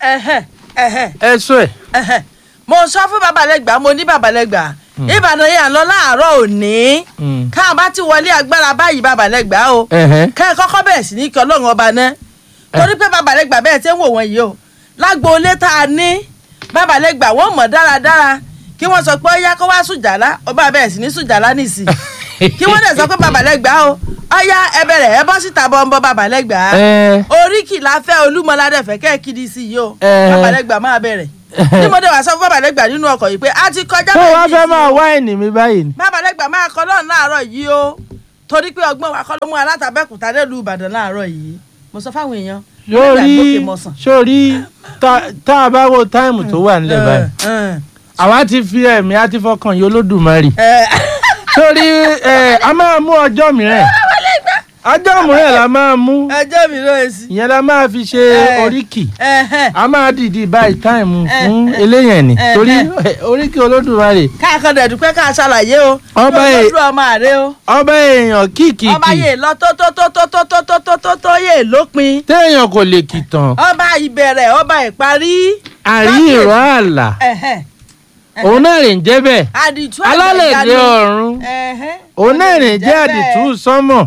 ẹ̀hẹ̀ ẹ̀hẹ̀ ẹ̀sùn ẹ̀ ẹ̀hẹ̀. mo sọ fún babalẹ́gbà mo ní babalẹ́gbà ìbàdàn yẹn lọ láàárọ̀ òní Mm. káà bá ti wọlé agbára báyìí babalẹ́gbà o ẹ̀hẹ́ kẹ́ ẹ kọ́kọ́ bẹ̀rẹ̀ sí ní kí ọlọ́run ọba náà torí pé babalẹ́gbà bẹ́ẹ̀ tẹ́ ń wò wọ́n yìí o lágbo ilé tá a ní babalẹ́gbà wọ́n mọ̀ dáradára kí wọ́n sọ pé ó yá kó wá sùjàlá ọba bẹ̀rẹ̀ sí ní sùjàlá nìsí kí wọ́n dẹ̀ sọ pé babalẹ́gbà o ọ̀yá ẹ bẹ̀rẹ̀ ẹ bọ́ síta bọ́ńbọ́ babalẹ́gbà ẹ̀ oríkì la fẹ́ olúmọládẹ́fẹ́ kẹ́ ẹ kiri sí yìí o Eh. babalẹ́gbà máa bẹ̀rẹ̀ ní mo dé wá sọ fún babalẹ́gbà nínú ọkọ̀ yìí pé a ti kọjá tó wá méjì fẹ́ sí máa o. wá ẹ̀nì mi báyìí ni. babalẹ́gbà máa kọ́ lọ́run láàárọ̀ yìí o torí pé ọgbọ́n wa kọ́ ló mú alátàbẹ́kùtà délùú ìbàdàn láàárọ̀ yìí mo sọ fáwọn èèyàn sórí nígbà gbókè mọ̀sán. sórí tá- tá a bá wo táìmù tó wà nílẹ̀ báyìí Eh, àwa ti fi ẹ̀mí àti fọkàn yìí olódùmarè eh, sórí ẹ̀ a máa mú ọjọ́ mìíràn ọjọ́ mìíràn la máa mú ẹjọ́ mi ló ń sí. ìyẹn la máa fi ṣe Eh. oríkì Ẹhẹ́n. a máa dìdí báyìí táìmù Eh, fún eh. eléyàn ni Eh, torí eh. eh, oríkì olódùmarè káàkan dẹ̀dùpẹ́ ká ṣàlàyé o Ọba Yóò ẹ̀- lọ́dún ọmọ àrẹ o ọba èèyàn kìkìkì ọba yè lọ tó tó tó tó tó tó tó tó tó tó yè lópin téèyàn kò lè kìtàn ọba ìbẹ̀rẹ̀ ọba ìparí. àrí ìrọ̀ àlà Ẹhẹ́n. òun náà rè ń jẹ́ bẹ́ẹ̀ àdìtú alálẹ̀dẹ̀ àgbàyanu. ọ̀run Ẹhẹ́n. òun náà rè ń jẹ́ àdìtú sánmọ̀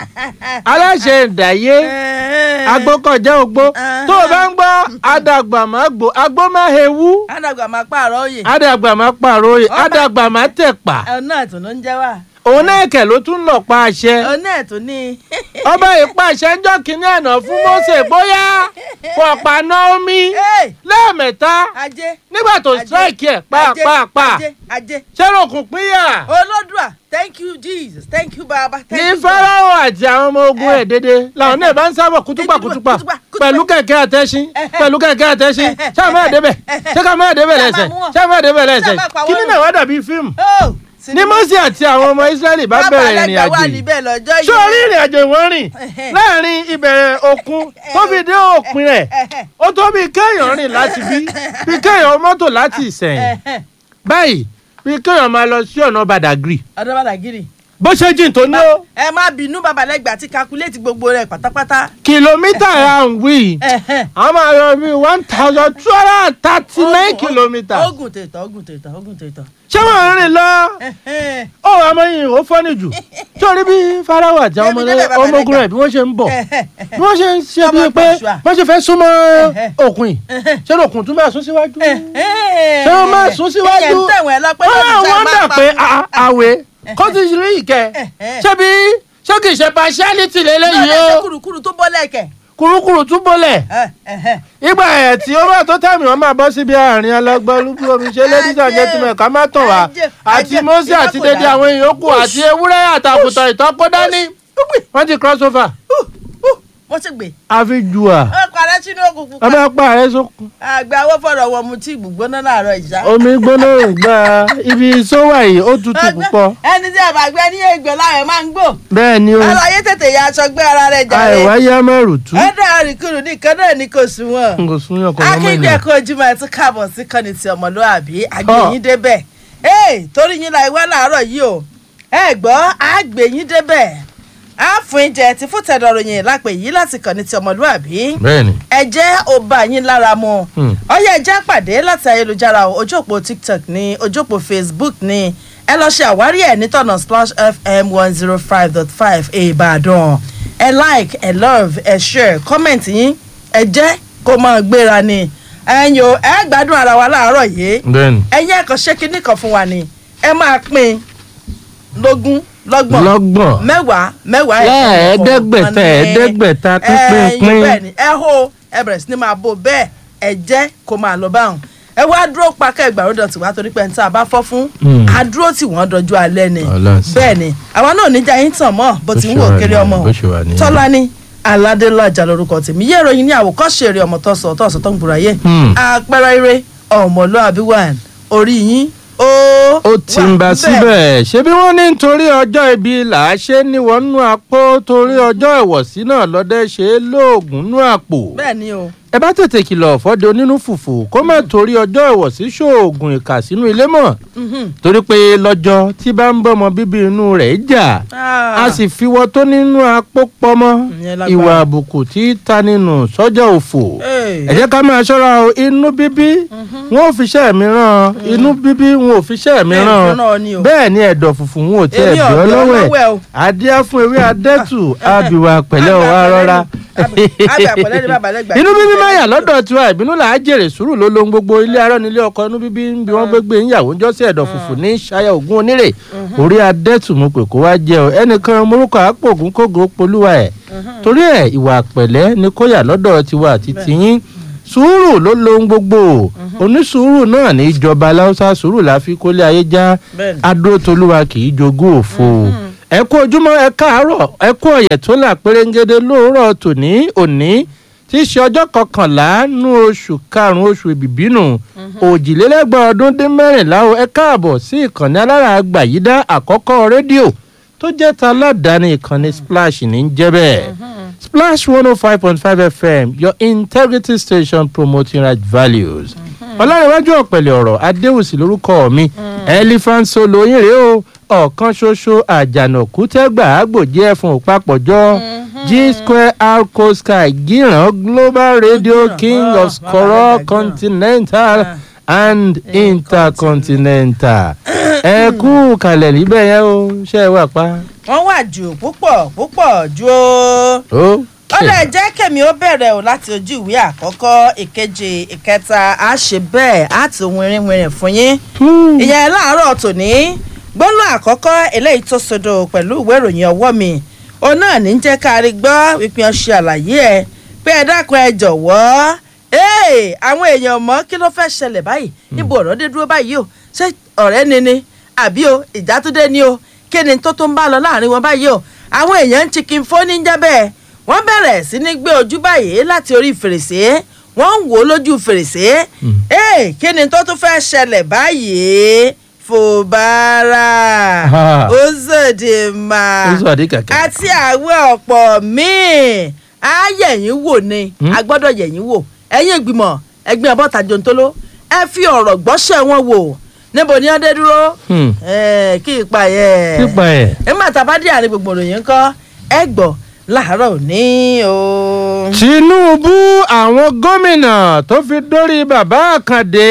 aláṣẹ ìdáyé Ẹhẹ́n. agbókọjá ogbó tó o bá ń gbọ́ adàgbà má gbó agbó má hewú àdàgbà máa pààrọ̀ òye. adàgbà má pàròyè Ọba- adàgbà má tẹ̀pà ọ̀nà ẹ̀tún ló ń jẹ́ wá. òun náà kẹ̀ ló tún lọ pa àṣẹ ọ̀nà ẹ̀tún ní. ọba ìpàṣẹ ń jọ kínní àná fún Mósè bóyá pọ̀pá Naomi Hey! lẹ́ẹ̀mẹ́ta ajé. nígbà tó Ajé, strike ẹ̀ ajé, pàápàá ajé ajé. ṣẹ́rọ̀kùn pínyà olódùà thank you jesus thank you baba thank ní you God. Fáráò àti àwọn ọmọ ogun ẹ̀ dédé làwọn náà bá ń sábọ̀ kútúpà kútúpà kútúpà, kútúpà. pẹ̀lú kẹ̀kẹ́ àtẹ́sìn Ẹhẹ́. pẹ̀lú kẹ̀kẹ́ àtẹ́sìn Ẹhẹ́. ṣé àwọn ẹ̀dẹ́bẹ̀ ṣé ká máa débẹ̀ Ṣé a máa lẹ́sẹ̀ mú wọn? ṣé àwọn ẹ̀dẹ́bẹ̀ lẹ́sẹ̀ Ṣé a máa pa kí wọ́n ni run? náà wá dàbí fíìmù Oh, ní sinimá. Mósè àti àwọn ọmọ Ísírẹ́lì bá bẹ̀rẹ̀ ìrìn Bàbá àjò wà yìí níbẹ̀ lọ́jọ́ yìí. ṣé orí ìrìn àjò ìwọ̀n rìn Ẹhẹ́. láàrin ìbẹ̀rẹ̀ òkun tó fi dé òpin rẹ̀ Ẹhẹ́. ó tó bí kéèyàn rìn láti bí bí kéèyàn mọ́tò láti Ìsẹ̀yìn Ẹhẹ́. báyìí bí kéèyàn máa lọ sí ọ̀nà Badagry ọ̀dọ́ bàdàgìrì. bó ṣe jìn tó ní ó ẹ má bínú babalẹ́gbà àti kakuléètì gbogbo rẹ̀ pátápátá. kìlómítà à ń wí Ẹhẹ́. a máa lọ bí one thousand two hundred and thirty nine Ogun- kilometres ogun tètò ogun tètò ogun tètò. ṣé wọ́n ń rìn lọ Ẹhẹ́. ó amóyin ò fọ́nì jù torí bí Fáráò àti àwọn Débi ọmọ débẹ̀ bàbá ọmọ ogun Ẹlẹ́gbà. rẹ̀ bí wọ́n ṣe ń bọ̀ Ẹhẹ́. bí wọ́n ṣe ń ṣe Ọmọ bíi pé Joshua. wọ́n ṣe fẹ́ súnmọ́ Ẹhẹ́. òkun yìí Ẹhẹ́. ṣé òkun tún bẹ́ẹ̀ sún síwájú. Ẹhẹ́. Ṣé wọ́n máa sún síwájú? Ẹ̀yẹ̀ ń tẹ̀wọ̀n ẹ lọ pé wọ́n lóòótọ́ ẹ wọ́n máa dà pa pé fún- a- àwẹ̀ kó ti rí ìkẹ́ Ẹhẹ́. ṣé bí ṣé kì í ṣe partiality lélẹ́yìí Náà lẹ́sẹ̀ o kùrùkùrù tó bọ́ lẹ́kẹ̀. kùrukùru tún bọ́lẹ̀ Ẹhẹ́. ìgbà ẹ̀ tí ó bá tó tẹ̀mí wọn máa bọ́ síbi àárín ọlọ́gbọ́n olúkú omi ṣe ladies and gentlemen ká má tàn wá Ajé, àti ajé, Mósè iná àti kò dédé dá. àwọn èèyàn kù àti ewúrẹ́ àtàkùtàn ìtọ́kọ́ dání wọ́n ti cross over Mo ti gbè. àfi jù à Ó parẹ́ sínú òkùnkùn ọmọ ẹ̀pà rẹ̀ sókun àgbà owó fọ̀rọ̀ wọn mu tí ìgbùgbóná láàárọ̀ ìṣá. omi gbóná ìgbà ibi sówà yìí ó tutù púpọ̀ ẹni tí àbàgbé ní ègbè láàyè máa ń gbò. bẹ́ẹ̀ ni o aláyé tètè ya aṣọ gbé ara rẹ̀ jàre. àìwá yá mẹ́rù tú ẹ̀dá àríkùrù nìkan náà ni kò sùn wọn. n kò sún yàn kọ́ lọ́mọ akíndé ènìyàn ẹ̀kọ́ ojúmọ́ ẹ̀ tún káàbọ̀ sí kọ́ni ti ọmọlúwàbí àgbẹ̀yìn débẹ̀. ee torí yín la ìwá làárọ̀ yìí o ẹ gbọ́ àgbẹ̀yìn débẹ̀ á fún ìjẹ tí fún tẹ̀dọ̀rọ̀yìn lápè yìí láti kọ́ni ti ọmọlúwàbí bẹ́ẹ̀ ni ẹ jẹ́ ó bá yín lára mu Hmm. ọyẹ ẹ jẹ́ pàdé láti ayélujára o, ojú òpó tiktok ní ojú òpó facebook ní ẹ lọ ṣe àwárí ẹ nítọ̀nà splash fm one zero five dot five ìbàdàn ẹ like ẹ love ẹ share comment yín ẹ jẹ́ kó máa gbéra ni ẹ̀yin o ẹ gbádùn ara wa láàárọ̀ yìí bẹ́ẹ̀ ni ẹ̀yin ẹ̀kan ṣé kinní kan fún wa ni ẹ máa pín lógún lọ́gbọ̀n lọ́gbọ̀n mẹ́wàá mẹ́wàá Lẹ́ẹ̀ẹ́dẹ́gbẹ̀ta, ẹ̀ẹ́dẹ́gbẹ̀ta pín, pín, pín. bẹ́ẹ̀ ni ẹ hó ẹ bẹ̀rẹ̀ sí ni máa bò bẹ́ẹ̀ ẹ jẹ́ kó máa lọ báwọn ẹ wá dúró pakẹ́ ìgbàlódé tí wàá torí pé ẹni tí a bá fọ́ fún Mm. a dúró tí wọ́n dọjú alẹ́ ni Ọlọ́run sí. bẹ́ẹ̀ ni àwa náà níjà yín tàn mọ́ bó ti ń Bó wò ṣe wà kéré nìyẹn, ọmọ bó ṣe wà nìyẹn. tọ́lání aládélájà lórúkọ tèmi yé ìròyìn ní àwòkọ́ṣe eré ọmọ tọ́sọ̀ tọ́sọ̀ tó ń gbòòrò ayé Hmm. àpẹẹrẹ eré ọmọlúàbí wà orí yín ó ó ti ń bá wà síbẹ̀ ṣé bí wọ́n ní nítorí ọjọ́ ibi là á ṣe níwọ̀n nú àpò torí ọjọ́ ìwọ̀sí náà lọ́dẹ ṣe é lóògùn nú àpò bẹ́ẹ̀ ni o ẹ bá tètè kìlọ̀ fọ́dẹ onínú fùfù kó má torí ọjọ́ ìwọ̀sí ṣoògùn ìkà sínú ilé mọ̀ torí pé lọ́jọ́ tí bá ń bọ́mọ bíbí inú rẹ̀ jà a sì fiwọ́ tó nínú apópọ́mọ́ Ìyẹn lágbára. ìwà àbùkù tí ta nínú sọ́jà òfò ẹ jẹ́ ká máa ṣọ́ra o inú bíbí wọn ò fiṣẹ́ mi ràn inú bíbí wọn ò fiṣẹ́ mi Bẹ́ẹ̀ ràn fúnra ọ ni o. bẹ́ẹ̀ ni ẹ̀dọ̀ fùfù wọn ò tiẹ̀ Èmi bí ọ ọ̀dọ́ lọ́wọ́ lọ́wọ́ ẹ̀ ẹ̀ o. adíá fún ewé adẹ́tù àbíwá pẹ̀lẹ́ ọ̀ wá rọra inú bíbí máa yà lọ́dọ̀ tiwa ìbínú là á jèrè sùúrù ló lohun gbogbo ilé arọ́ nílé ọkọ inú bíbí ń bí wọ́n gbégbé ìyàwó ń jọ́sí ẹ̀dọ̀ fùfù ní ṣayẹ ògún onírè orí adẹ́tù mo pè kó wá jẹ́ ọ ẹnìkan morúkọ àpògùn kógo polúwa ẹ̀ torí ẹ̀ ìwà pẹ̀lẹ́ ni kó yà lọ́dọ̀ tiwa àti tiyín sùúrù ló lohun gbogbo onísùúrù náà ní ìjọba aláùsá sùúrù la fi kólé ayé já Bẹ́ẹ̀ni. adótolúwa kì í jogún òfo ẹ kú ojúmọ́ ẹ káàárọ̀ ẹ kú ọ̀yẹ̀ tó là pérégede lóòrọ̀ tòní òní tí í ṣe ọjọ́ kọkànlá nú oṣù karùn-ún oṣù ìbìbínú òjìlélẹ́gbọ̀n ọdún dín mẹ́rìnlá o ẹ káàbọ̀ sí ìkànnì alára àgbàyídá àkọ́kọ́ rédíò tó jẹ́ ta aládàáni ìkànnì splash ní í jẹ́ bẹ́ẹ̀ splash one oh five point five fm your integrity station promoting right values ọlárẹ̀wájú ọ̀pẹ̀lẹ̀ ọ̀rọ̀ adéwùsì lórúkọ mi elephant solo yín rèé o ọ̀kan ṣoṣo àjànàkú tẹ́gbà àgbòjì ẹ̀fọn òpapọ̀jọ́ g square arco sky gíran global radio Gíran, king ah, of skoro bàbá continental Ah. and intercontinental ẹ kú kalẹ̀ níbẹ̀ yẹn o ṣe é wà pa. wọ́n wà jù púpọ̀ púpọ̀ ju o. ó ó lè jẹ́ kèmí ó bẹ̀rẹ̀ o láti ojú ìwé àkọ́kọ́ ìkejì ìkẹta á ṣe bẹ́ẹ̀ á ti wìrìwìrì fún yín. ìyẹn láàárọ̀ tòní gbólóhùn àkọ́kọ́ eléyìí tó sodo pẹ̀lú ìwé ìròyìn ọwọ́ mi òun náà ní jẹ́ ká rí gbọ́ wípé wọ́n ṣe àlàyé ẹ̀ pé ẹ dákun ẹ jọ̀wọ́ ee àwọn èèyàn mọ̀ kí ló fẹ́ ṣẹlẹ̀ báyìí níbo ọ̀rọ̀ dé dúró báyìí o ṣé ọ̀rẹ́ ni ni àbí o ìjà tó dé ni o kí ni tó tó ń bá lọ láàrin wọn báyìí o àwọn èèyàn ń chicken fóní ń jẹ́ bẹ́ẹ̀ wọ́n bẹ̀rẹ̀ sí ní gbé ojú báyìí láti orí fèrèsé wọ́n ń wò ó lójú fèrèsé ee kí ni tó tún fẹ́ ṣẹlẹ̀ báyìí fòbára Ha. ozodima Uzodi kẹ̀kẹ́. àti àwọn ọ̀pọ̀ míì á yẹ̀yìn wò ni a gbọ́dọ̀ yẹ̀yìn wò ẹ̀yin ìgbìmọ̀ ẹgbẹ́ ọbọ̀ta jòǹtóló ẹ fi ọ̀rọ̀ gbọ́sẹ̀ wọn wò níbo ni wọ́n dé dúró Hmm. Eh, kí ipa yẹ pípa ẹ̀. nígbà tá a bá dé àárín gbogbo ìròyìn ńkọ́ ẹ gbọ́ láàárọ̀ òní o. tinubu àwọn gómìnà tó fi dórí bàbá àkàndé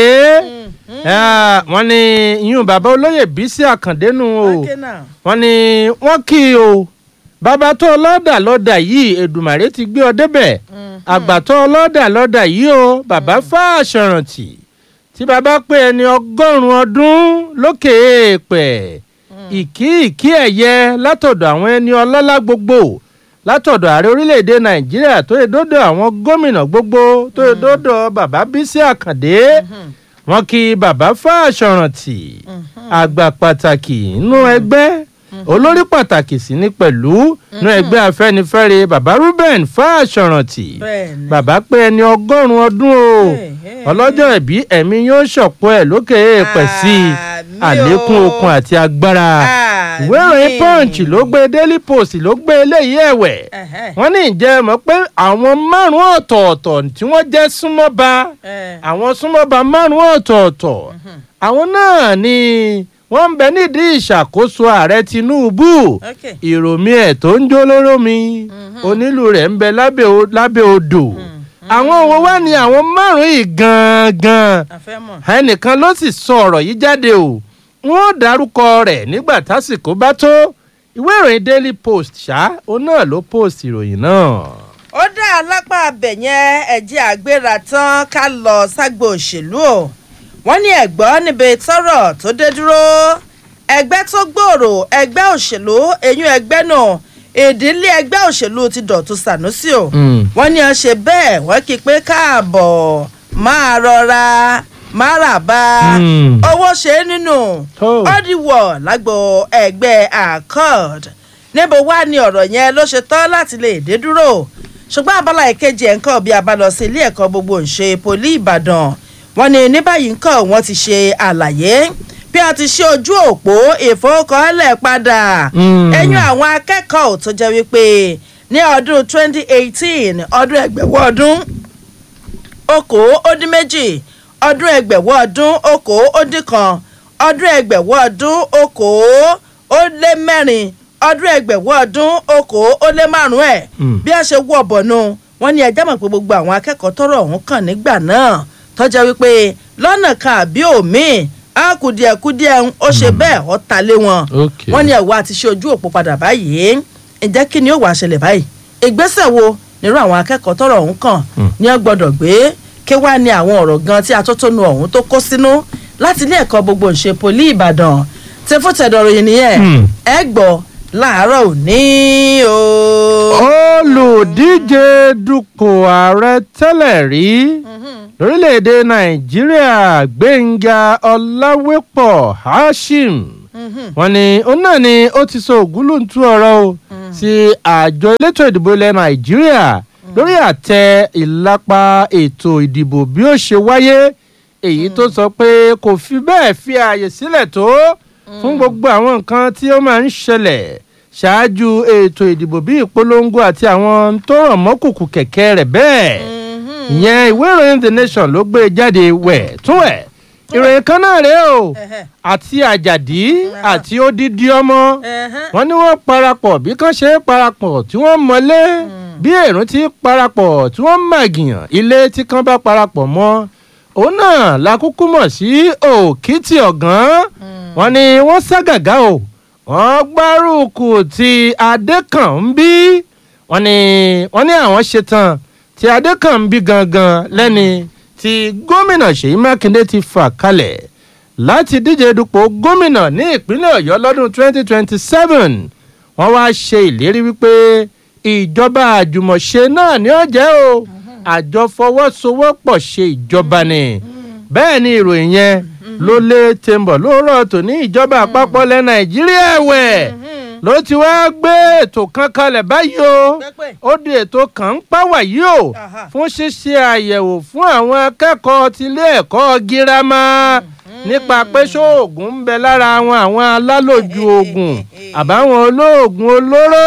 Ah, wọ́n ní ìyún bàbá olóyè bísí àkàndé nù o Okay now. wọ́n ní wọ́n kì í o bàbá tó ọlọ́dà lọ́dà yìí èdùmàrè ti gbé ọ débẹ̀ àgbà tó ọlọ́dà lọ́dà yìí o bàbá fàṣọrántì tí bàbá pé ẹni ọgọ́rùn-ún ọdún lókè èèpẹ̀ ìkí ìkí ẹ̀yẹ látọ̀dọ̀ àwọn ẹni ọlọ́lá gbogbo látọ̀dọ̀ ààrẹ orílẹ̀-èdè nàìjíríà tó yẹ dọ́dọ̀ àwọn gómìnà gbogbo tó yẹ dọ́dọ̀ bàbá bísí àkàndé wọn kí bàbá fàṣọrántì àgbà pàtàkì nínú ẹgbẹ́ olórí pàtàkì sí ní pẹ̀lú nínú ẹgbẹ́ afẹ́nifẹ́re bàbá ruben fàṣọrántì Bẹ́ẹ̀ni. bàbá pé ẹni ọgọ́rùn-ún ọdún o Hey, hey. ọlọ́jọ́ ìbí ẹ̀mí yóò ṣọ̀pọ̀ ẹ̀ lókè èèpẹ̀ sí i Àmín àlékún o. okun àti agbára Àmín. ìwé ìròyìn punch ló gbé daily post ló gbé eléyìí ẹ̀wẹ̀ Ẹ̀hẹ́. wọ́n ní ìjẹ́ mọ̀ pé àwọn márùn-ún ọ̀tọ̀ọ̀tọ̀ tí wọ́n jẹ́ súnmọ́ba Eh. àwọn súnmọ́ba márùn-ún ọ̀tọ̀ọ̀tọ̀ àwọn náà ni wọ́n ń bẹ nídìí ìṣàkóso ààrẹ tinubu Okay. ìròmí ẹ̀ tó ń jó lóró mi onílù rẹ̀ ń bẹ lábẹ́ o- lábẹ́ odò àwọn wo wá ní àwọn márùn-ún yìí gangan àfẹ́mọ̀. ẹnìkan ló sì sọ ọ̀rọ̀ yìí jáde o wọn ò dárúkọ rẹ̀ nígbà tásìkò bá tó ìwé ìròyìn daily post ṣá òun náà ló post ìròyìn náà. ó dá alápá abẹ yẹn ẹ̀jẹ̀ àgbéra tán ká lọ ságbo òṣèlú o wọ́n ní ẹ̀gbọ́n níbi tọ́rọ̀ tó dé dúró ẹgbẹ́ tó gbòòrò ẹgbẹ́ òṣèlú eyín ẹgbẹ́ náà ìdílé ẹgbẹ́ òṣèlú ti dọ̀tún sànúsì o Mm. wọ́n ní ọ ṣe bẹ́ẹ̀ wọ́n kí i pé káàbọ̀ máa rọra máa rà bá Mm. owó ṣe é nínú Tó. ọdíwọ̀ lágbo ẹgbẹ́ accord níbo wá ní ọ̀rọ̀ yẹn ló ṣe tán láti lè dé dúró ṣùgbọ́n abala ìkejì ẹ̀ ń kọ́ bí a bá lọ sí ilé ẹ̀kọ́ gbogbo ìṣe poli ìbàdàn wọ́n ní ní báyìí ń kọ́ wọ́n ti ṣe àlàyé bí a ti ṣe ojú òpó ìfowókọ́lẹ̀ padà Mm. ẹ̀yìn àwọn akẹ́kọ̀ọ́ tó jẹ́ wípé ní ọdún 2018 ọdún ẹgbẹ̀wọ́ ọdún okòó ó dín méjì ọdún ẹgbẹ̀wọ́ ọdún okòó ó dín kan ọdún ẹgbẹ̀wọ́ ọdún okòó ó lé mẹ́rin ọdún ẹgbẹ̀wọ́ ọdún okòó ó lé márùn-ún ẹ̀ Mm. bí a ṣe wú ọ̀bọ̀nù wọn ní ẹjẹ́ mọ̀ pé gbogbo àwọn akẹ́kọ̀ọ́ tọrọ ọ̀hún kàn nígbà náà tọ́jà wípé lọ́nà kan àbí òmíì á kùdìẹ̀kùdìẹ̀ ń ó ṣe bẹ́ẹ̀ ọ́ ta lé wọn Okay. wọ́n ní ẹ̀wọ́ àti ṣe ojú òpó padà báyìí ǹjẹ́ kí ni ó wàá ṣẹlẹ̀ báyìí ìgbésẹ̀ wo nírú àwọn akẹ́kọ̀ọ́ tọrọ ọ̀hún kàn ní ọ gbọ́dọ̀ gbé kí wàá ní àwọn ọ̀rọ̀ gan tí atótónu ọ̀hún tó kó sínú láti ilé ẹ̀kọ́ gbogbo ìṣe poli ìbàdàn tí fún tẹ̀dọ̀rọ̀ yìí nìyẹn Hmm. ẹ gbọ́ láàárọ̀ òní o. olùdíje dupò ààrẹ tẹ́lẹ̀ rí lórílẹ̀‐èdè nàìjíríà gbẹ̀ngà ọ̀làwépọ̀ hashim wọ́n ní òun náà ni ó ti sọ ògúlùntún ọ̀rọ̀ o sí àjọ elétò ìdìbò ilẹ̀ nàìjíríà lórí àtẹ ìlápa ètò ìdìbò bí ó ṣe wáyé èyí tó sọ pé kò fi bẹ́ẹ̀ fi ààyè sílẹ̀ tó fún gbogbo àwọn nǹkan tí ó máa ń ṣẹlẹ̀ ṣáájú ètò ìdìbò bí ìpolongo àti àwọn tó rọ̀ mọ́kùkù kẹ̀kẹ́ rẹ̀ bẹ́ẹ̀ ìyẹn ìwé ìròyìn the nation ló gbé jáde wẹ̀ tún ẹ̀ ìròyìn kan náà rèé o Ẹ̀hẹ́. àti àjàdí àti odidi ọmọ Ẹ̀hẹ́. wọn ní wọn parapọ̀ bí kan ṣe parapọ̀ tí wọ́n mọlé bí èrún ti parapọ̀ tí wọ́n màgìyàn ilé tí kan bá parapọ̀ mọ́ òun náà la kúkú mọ̀ sí òkìtì ọ̀gán wọn ni wọ́n ságàgá o wọ́n gbárùkù ti adékànbí wọn ni wọ́n ní àwọn ṣetán tí adékànbí gangan lẹ́ni tí gómìnà ṣèyí mákindé ti fà kalẹ̀ láti díje dupò gómìnà ní ìpínlẹ̀ ọ̀yọ́ lọ́dún 2027 wọ́n wá ṣe ìlérí wípé ìjọba àjùmọ̀ṣe náà ni ó jẹ́ o àjọ fọwọ́sowọ́pọ̀ ṣe ìjọba ni bẹ́ẹ̀ ni ìròyìn yẹn ló lé tèmbọ̀ lóòrọ̀ tó ní ìjọba àpapọ̀ ilẹ̀ nàìjíríà ẹ̀wẹ̀ ló ti wá gbé ètò kan kalẹ̀ báyìí o Pẹ́pẹ́. ó di ètò kan ń pàwà yìí o Aha. fún ṣíṣe àyẹ̀wò fún àwọn akẹ́kọ̀ọ́ tilé ẹ̀kọ́ girama nípa pé ṣóògùn ń bẹ lára àwọn àwọn alálòjù oògùn àbáwọn olóògùn olóró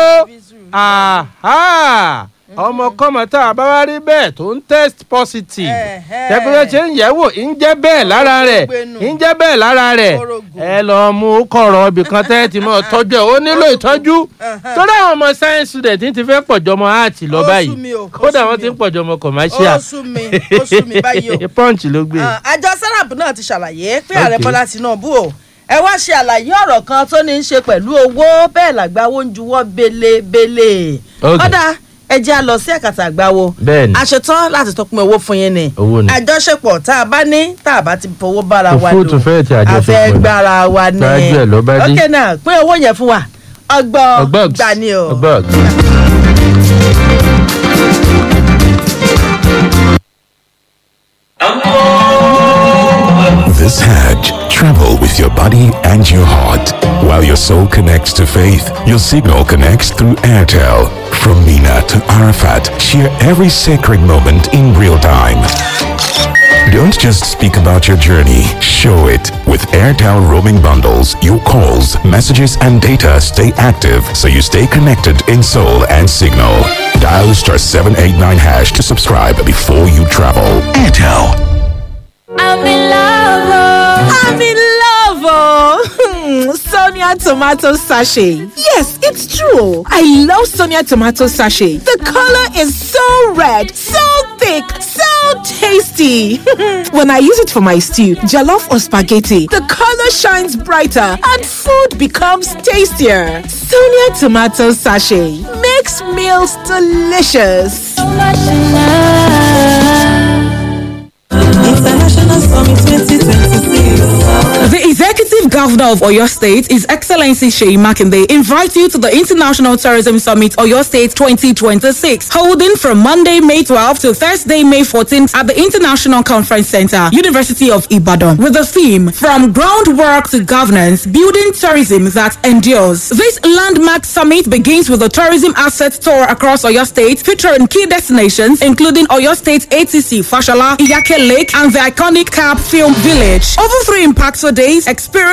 àhá ọmọkọ́mọ tá a bá wá rí bẹ́ẹ̀ tó ń test positive Ẹ̀hẹ́. tẹ́gbẹ́ ṣe ń yẹ̀wò ń jẹ́ bẹ́ẹ̀ lára rẹ̀ Gbénu. ń jẹ́ bẹ́ẹ̀ lára rẹ̀ Kórógùn. ẹ lọ́ọ́ mú kọ̀rọ̀ ibì kan tẹ́ ti mọ̀ tọ́jú ẹ̀ ó nílò ìtọ́jú Ẹ̀hẹ́. torí àwọn ọmọ science student ti fẹ́ pọ̀jọ́ ọmọ art lọ Ó sú báyìí mi o, ó kódà sú wọ́n mi ti ń o. pọ̀jọ́ ọmọ commercial ó sú mi ó sú mi báyìí o. punch ló gbé. Ah, àjọ serap náà ti ṣàlàyé pé ààrẹ Okay. bọ́lá tinubu o ẹ wá ṣe àlàyé ọ̀rọ̀ kan tó ní í ṣe pẹ̀lú owó bẹ́ẹ̀ làgbáwo ń juwọ́ belebele. Okay. ọ̀dà ẹ jẹ́ a lọ sí ẹ̀kàtà àgbáwo. Bẹ́ẹ̀ni. a ṣetán láti tọpin owó fún yín ni. Owó ni. àjọṣepọ̀ tá a bá ní tá a bá ti fowó bára wa Òfúùtù fẹ́ẹ̀ tí àjọṣepọ̀ a fẹ́ ni. gbára wa ni. Ṣáájú ẹ̀ ló bá dé. ok náà pín owó yẹn fún wa ọgbọ́n Ọgbọ́gs. gbà ni o. Ọgbọ́gs. This Hajj, travel with your body and your heart. While your soul connects to faith, your signal connects through Airtel. From Mina to Arafat, share every sacred moment in real time. Don't just speak about your journey, show it. With Airtel roaming bundles, your calls, messages, and data stay active so you stay connected in soul and signal. Dial star 789 hash to subscribe before you travel. Airtel. I'm in love. oh. I'm in love, oh. Sonia tomato sachet. Yes, it's true. I love Sonia tomato sachet. The color is so red, so thick, so tasty. when I use it for my stew, jollof or spaghetti, the color shines brighter and food becomes tastier. Sonia tomato sachet makes meals delicious. So much in love. International Summit 2026. The Executive Governor of Oyo State, His Excellency Sheyi Makinde, invites you to the International Tourism Summit Oyo State 2026, holding from Monday, May 12th to Thursday, May 14th at the International Conference Center, University of Ibadan, with the theme From Groundwork to Governance, Building Tourism That Endures. This landmark summit begins with a tourism asset tour across Oyo State, featuring key destinations including Oyo State ATC, Fashala, Iyake Lake, and the iconic Cap Film Village. Over three impactful days, experience highly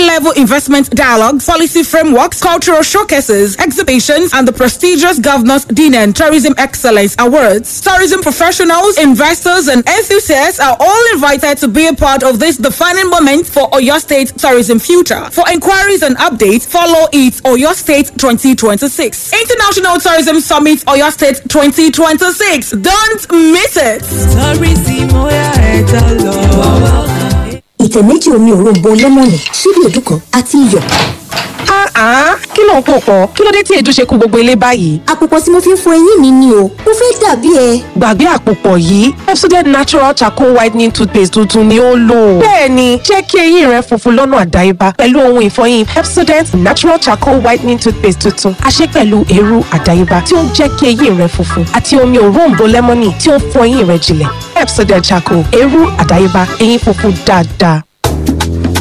high-level investment dialogues, policy frameworks, cultural showcases, exhibitions, and the prestigious Governor's Dinner and Tourism Excellence Awards. Tourism professionals, investors, and enthusiasts are all invited to be a part of this defining moment for Oyo State tourism future. For inquiries and updates, follow it Oyo State 2026. International Tourism Summit Oyo State 2026. Don't miss it. Tourism, oya ẹja lọ. ìtẹ̀ méjì omi òróǹbó lẹ́mọ̀nì ṣíbí èédú kan àti iyọ̀. Ah, kí ló ń pò pọ̀? Kí ló dé tí èédú ṣe kú gbogbo ilé báyìí? àpòpọ̀ tí mo fi ń fọ eyín mi ni o mo fẹ́ dàbí ẹ. Gbàgbé àpòpọ̀ yìí, Pepsodent Natural Charcoal Whitening Toothpaste tuntun ni ó lò. Bẹ́ẹ̀ni, jẹ́ kí eyín rẹ funfun lọ́nà àdáyébá pẹ̀lú ohun ìfọyín Pepsodent Natural Charcoal Whitening Toothpaste tuntun. A ṣe pẹ̀lú eérú àdáyébá tí ó ń jẹ́ kí eyín rẹ funfun àti omi òróǹbó lẹ́mọ́nì tí ó ń fọ eyín rẹ jinlẹ̀. Pepsodent Charcoal, eérú àdáyébá, eyín funfun dáadáa.